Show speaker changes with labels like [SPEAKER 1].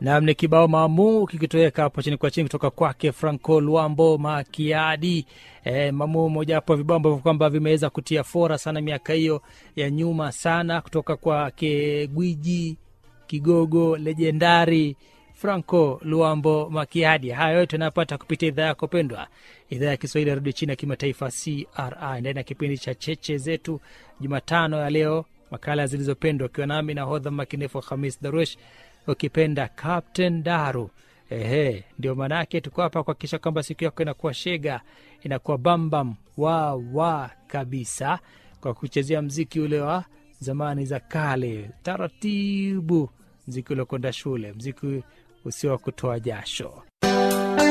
[SPEAKER 1] nam ni kibao maamu kikitoweka hapo chini kwa chini kutoka kwake franco luambo makiadi e, mamu mojawapo ya vibao ambavyo kwamba vimeweza kutia fora sana miaka hiyo ya nyuma sana kutoka kwake gwiji kigogo lejendari franco luambo makiadi haya yote anayopata kupitia idhaa yako pendwa idhaa ya kiswahili ya redio chini ya kimataifa cri ndani ya kipindi cha cheche zetu jumatano ya leo makala zilizopendwa ukiwa nami na hodha makinefu hamis daruesh ukipenda captain daru ehe ndio maanaake tuko hapa kuhakikisha kwamba siku yako inakuwa shega inakuwa bambam wa wa kabisa kwa kuchezea mziki ule wa zamani za kale taratibu mziki uliokwenda shule mziki usio wa kutoa jasho